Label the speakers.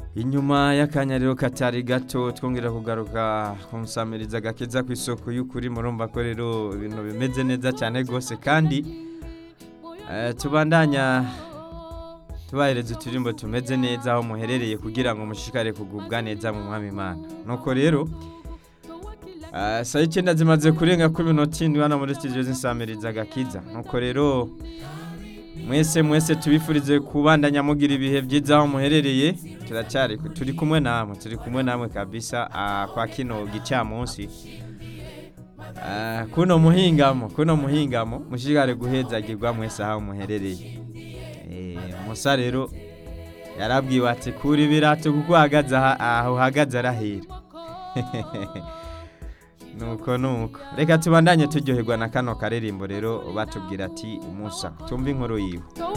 Speaker 1: inyuma y'akanyariro katari gato twongera kugaruka kumusamiriza agakiza ku isoko y'ukuri murumva ko rero ibintu bimeze neza cyane rwose kandi eh, tubandanya tubahereza uturimbo tumeze neza aho muherereye kugira ngo mushishikare kugubwa neza mu mwami imana nuko rero eh, saa icyenda zimaze kurenga kuri minota indwi hano muri studio z'insamiriza agakiza nuko rero mwese mwese tubifurize kubandanya mugira ibihe byiza aho muherereye turacyari turi kumwe namwe turi kumwe namwe kabisa ah, kwa kino gicamunsi Ah, kuno muhingamo kuno muhingamo mushigare guhezagirwa mwese aho muherereye Eh, musa rero yarabwiwe ati kura ibirato kuko uhagaze aha- aho uhagaze arahera nuko nuko reka tubandanye turyoherwa na kano karirimbo rero batubwira ati musa tumve inkuru yiwe